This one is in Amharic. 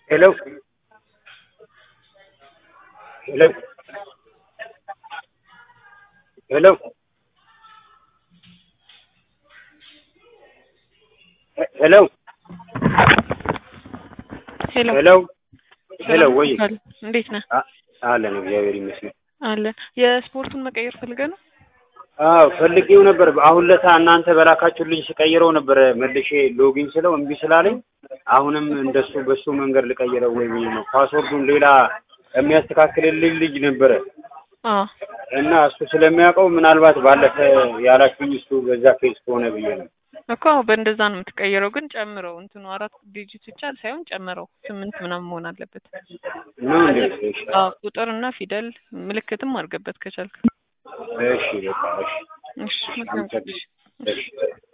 Hello. Hello. Hello. He- Hello. ሄሎ ሄሎ ሄሎ ወይ አለ እንዴት ነህ? አ- አለን እግዚአብሔር ይመስገን። አለን የስፖርቱን መቀየር ፈልገህ ነው? አዎ ፈልጌው ነበር። አሁን ለታ እናንተ በላካችሁልኝ ስቀይረው ነበር መልሼ ሎጊን ስለው እምቢ ስላለኝ አሁንም እንደሱ በሱ መንገድ ልቀይረው ወይ ብዬ ነው። ፓስወርዱን ሌላ የሚያስተካክልልኝ ልጅ ነበረ አዎ እና እሱ ስለሚያውቀው ምናልባት ባለፈ ያላችሁኝ እሱ በዛ ኬስ ከሆነ ብዬ ነው። እኮ አዎ፣ በእንደዛ ነው የምትቀይረው። ግን ጨምረው እንትኑ አራት ዲጂት ብቻ ሳይሆን ጨምረው ስምንት ምናምን መሆን አለበት። ነው እንዴ? እሺ አዎ ቁጥርና ፊደል ምልክትም አድርገበት ከቻልክ። እሺ በቃ እሺ እሺ መልካም። አመሰግናለሁ። እሺ